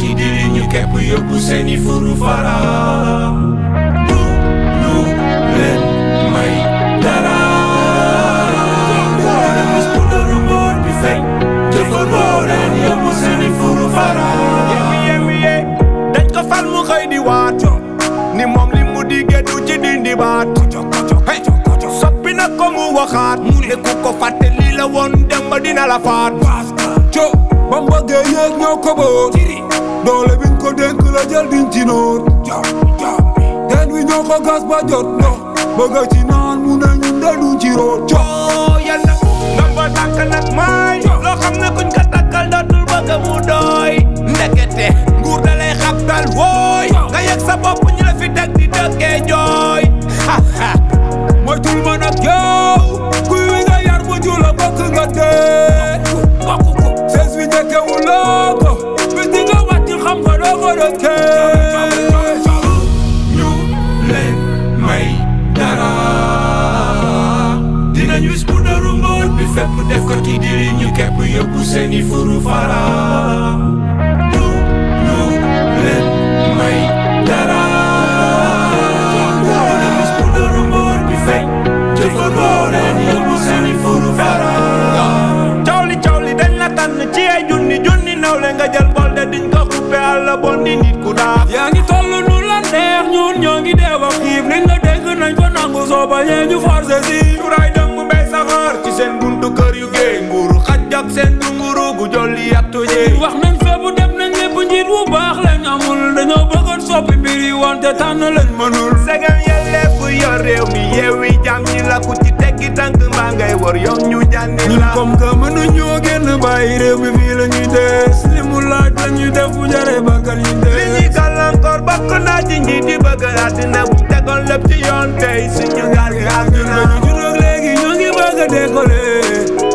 yi diri ñu kepp yóbbu seeni furu fara du ñu leen may dara dara mis bu dëru mboot bi feeñ jëfal boo leen yóbbu seeni furu fara yembi yembi ye dañ ko fal mu xëy di waat ni moom li mu diggee du ci dindi baat hey soppi na ko mu waxaat mu ne ku ko fàtte lii la woon dem ba dina la faat co ba mu bëggee yéeg ñoo ko boot doole biñ ko dénk la jël diñ ci noot teen wi ñoo ko gas ba jot ndox bëgg ci naan mu ne ñun de duñ ci root co oo yàlla ndomba tànk nag may loo xam ne kuñ ko takkal dootul bëgg mu doy ndekete nguur da lay xabtal wooy nga yegg sa bopp ñu la fi teg di dëkkee jooy ha ha moytul ma nag yow kuy wi nga yar bu jula bëgg nga dee sees wi njëkkewu loo ko bis di nga wàcc xam nga doo ko dëkkee ñu leen may dara dinañ wis bu dëru mboot bi fépp def ko ci diri ñu kepp yóbbu seeni furu fara du ñu leen may dara dinañ wis bu dëru mboot bi feeñ jëfal boo leen yóbbu seeni furu fara cawli cawli dañ la tànn ci ay junni junni nawle nga jël bol de diñ ko xuppe àlla bon di nit ku daa yaa ngi toll nu la neex ñun ñoo ngi dee ba xiif liñ la dégg nañ ko nangu soo bañee ñu forcé si cuuraay dem mu mbay saxaar ci seen buntu kër yu géey nguuru xaj ak seen dunguru gu jolli yattu jeey wax nañ feebu dem nañ lépp njiit bu baax lañ amul dañoo bëggoon soppi mbir yi wante tànn lañ mënul segam yelleef yor réew mi yeewi jàmm ñi la ku ci teggi tànk mbaa ngay wor yow ñu jànni ñun la comme que mënuñoo génn bàyyi réew mi fii la ñuy des li mu laaj la ñuy def bu jaree bakkan ñu li ñuy des gàllankoor bokk naa ci njiit yi bëgg àddina bu tegoon lépp ci yoon tey suñu gaal gi ak ñu ñun dañu judd ak léegi ñoo ngi bëgg a décoller